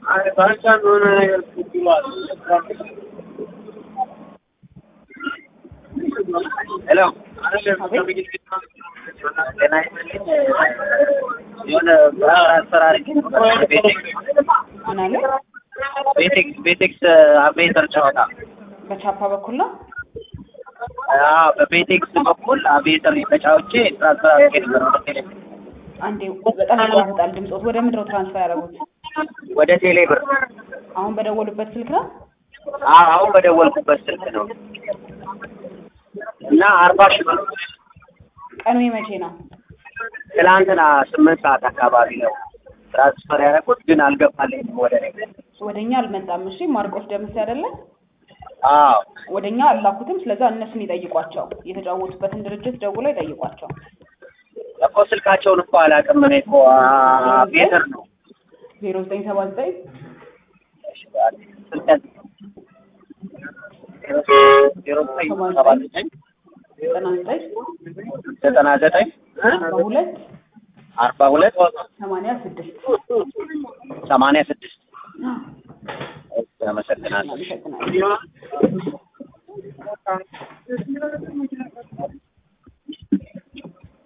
ባንቻን ሆነ ነገር ብሏል። ሄሎ ጤና ይስጥልኝ። የሆነ አሰራር ቤቴክስ ምን አለ? ቤቴክስ ቤቴክስ አቬንዘር ጨዋታ በቻፓ በኩል ነው። አዎ፣ በቤቴክስ በኩል አቬንዘር ተጫውቼ ትራንስፈር አድርጌ ነበር ወደ ቴሌ አንዴ በጣም ይቋረጣል ድምፆት። ወደ ምንድነው ትራንስፈር ያደረጉት? ወደ ቴሌ ብር አሁን በደወሉበት ስልክ ነው። አዎ፣ አሁን በደወልኩበት ስልክ ነው እና አርባ ሺህ ብር ቀኑ የመቼ ነው? ትላንትና ስምንት ሰዓት አካባቢ ነው ትራንስፈር ያደረኩት፣ ግን አልገባልኝም ወደ እኔ። ወደ እኛ አልመጣም። እሺ ማርቆስ ደምስ አይደለ? አዎ ወደ እኛ አላኩትም። ስለዛ እነሱን ይጠይቋቸው። የተጫወቱበትን ድርጅት ደውለው ይጠይቋቸው። እኮ ስልካቸውን እኮ አላውቅም። እኔ እኮ ቤተር ነው ዜሮ ዘጠኝ ሰባ ዘጠኝ ስልከት ዜሮ ዘጠኝ ሰባ ዘጠኝ ዘጠና ዘጠኝ ዘጠና ዘጠኝ አርባ ሁለት አርባ ሁለት ሰማንያ ስድስት ሰማንያ ስድስት አመሰግናለሁ። አመሰግናለሁ።